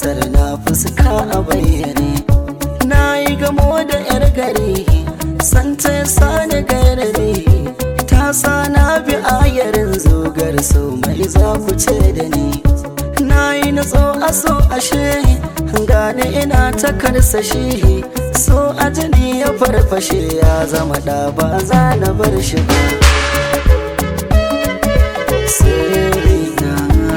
la'asar na fuska a bayyane na yi gamo da yar gari santa ya sani gairari ta sa na bi ayarin zogar so mai za ku ce da ni na yi natso a so ashe gane ina ta karsashe so a jini ya farfashe ya zama da ba za na bar shi ba Sirrina.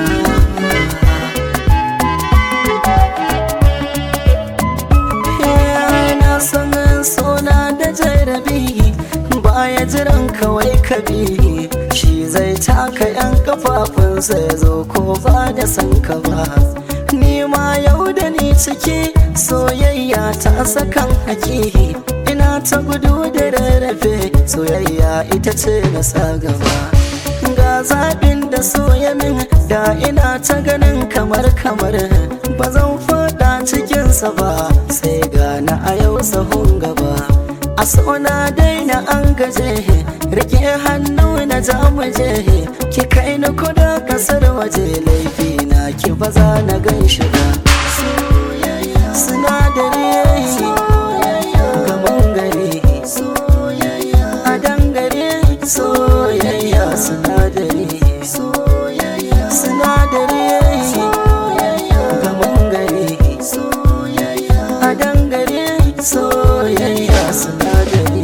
na san sona da jarabi baya jiran kawai kabi shi zai taka yan kafafunsa ya zo ko ba da san ka ba ni ma yau da ni ciki soyayya ta sakan haki ina ta gudu da rarrafe soyayya ita ce na sa gaba ga zaɓin da soya min da ina ta ganin kamar kamar ba zan faɗa cikinsa ba sai gana a yau sahun gaba a sona daina an gaje rike hannu na jamuje ki kai ni kuda kasar waje laifi na ki ba za na gan shi ba sinadari gaban gari a dangare soyayya sinadari sinadari gaban gari a dangare soyayya sinadari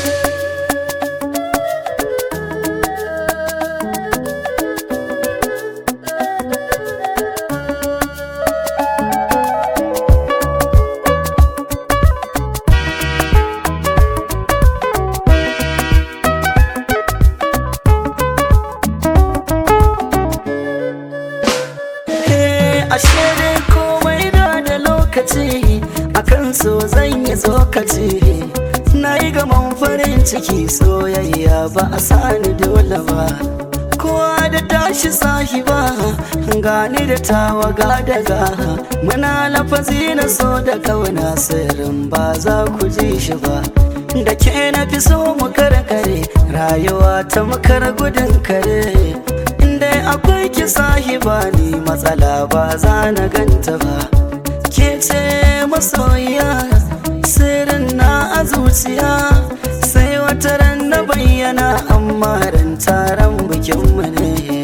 ashe dai komai da da lokaci akan so zan yi tsokaci na yi gaman farin ciki soyayya ba a sani dole ba kowa da tashi sahiba gani da tawaga daga muna lafazi na so da kauna sirrin ba za ku ji shi ba da ke na fi so mu karkare rayuwa ta makar gudun kare inda akwai ki sahiba ni matsala ba za na ganta ba ke ce masoyiya sirrin na a zuciya sai wata ran na bayyana amma ran taron bikinmu ne